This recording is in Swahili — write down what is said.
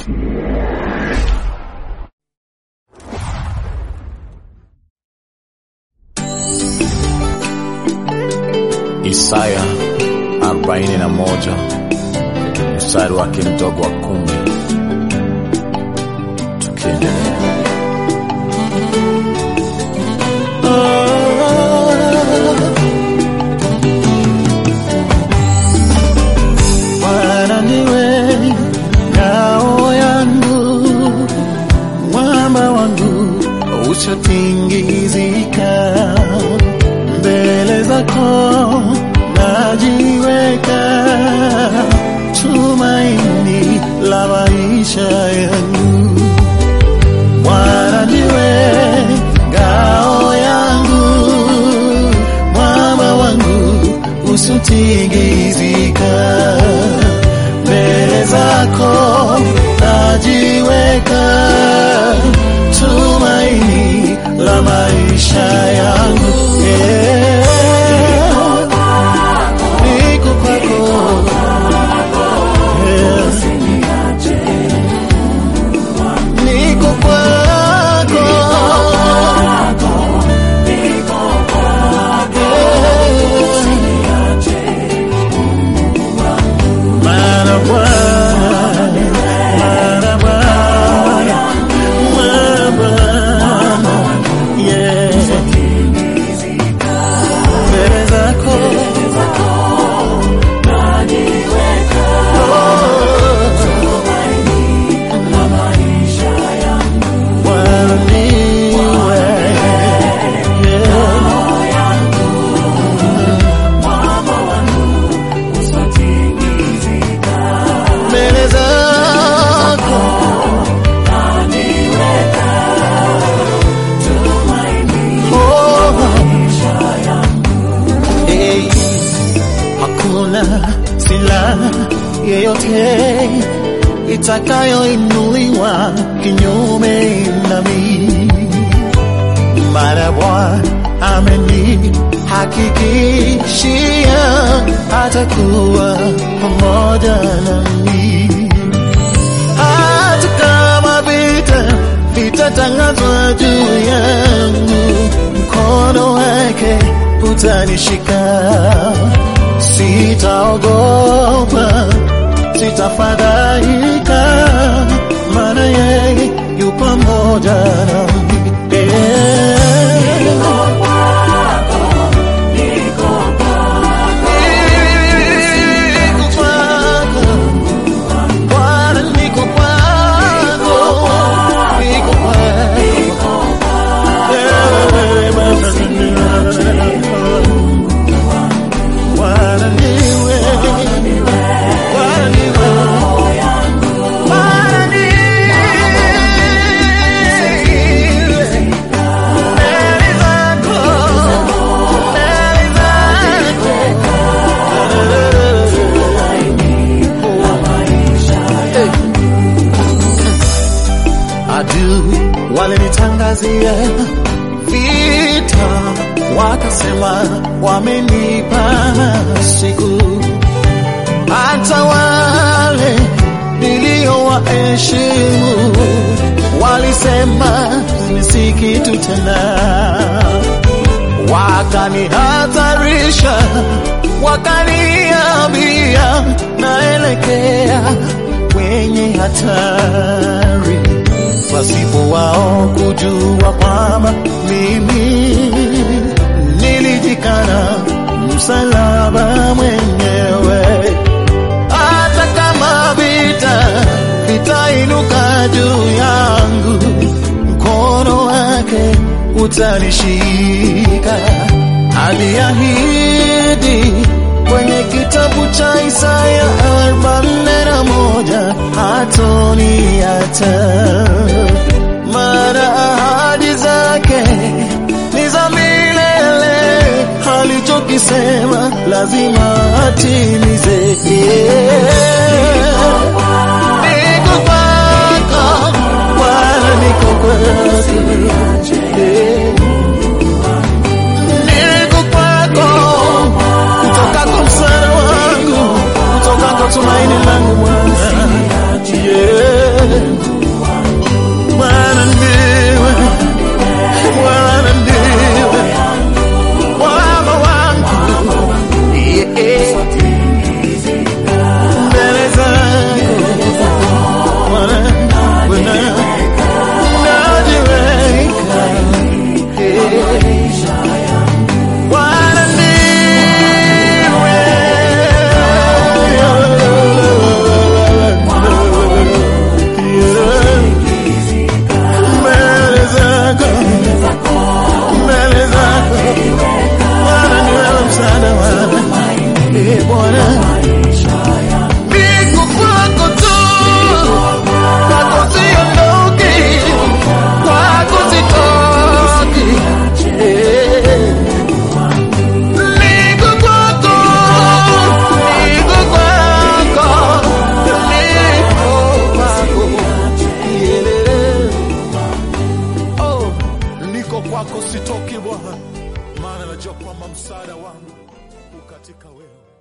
Isaya 41 mstari wake mdogo wa kumi. Tukiendelea Bwana ndiwe ngao yangu, mwamba wangu usiotingizika. Mbele zako najiweka, tumaini la maisha yangu. Bwana ndiwe ngao yangu, mwamba wangu usiotingizika. Mbele zako najiweka, tumaini la maisha yangu. Eh, niko kwako. Eh, niko kwako. Mara Bwana, mara Bwana, mara Bwana, yeah. Mbele zako Bwana niwe, yeah. mbele zako Oh. Hey, hakuna silaha yeyote itakayoinuliwa kinyume nami mara Bwana amenihakikishia atakuwa pamoja nami hata kama vita vitatangazwa juu yangu, mkono wake utanishika. Sitaogopa, sitafadhaika, maana yeye yu pamoja nami. Eh. Niko kwako. Bwana niko kwako, niko kwako. Bwana niwe, Bwana niwe, Bwana niwe. Mbele zako, mbele zako. adui walinitangazia vita, wakasema wamenipa siku. Hata wale niliowaheshimu walisema si kitu tena, wakanihatarisha, wakaniambia naelekea kwenye hatari pasipo wao kujua kwamba mimi nilijikana msalaba mwenyewe. Hata kama vita vitainuka juu yangu, mkono wake utanishika. Aliahidi kwenye kitabu cha Isaya arobaini na moja hatoniacha, maana ahadi zake ni za milele, alichokisema lazima atimize. Niko kwako Bwana, niko kwako Yeah. Niko kwako kutoka kwa msaada wangu, kutoka kwa tumaini langu Bwana. Yeah. kwako sitoki Bwana, maana najua kwamba msaada wangu ukatika wewe.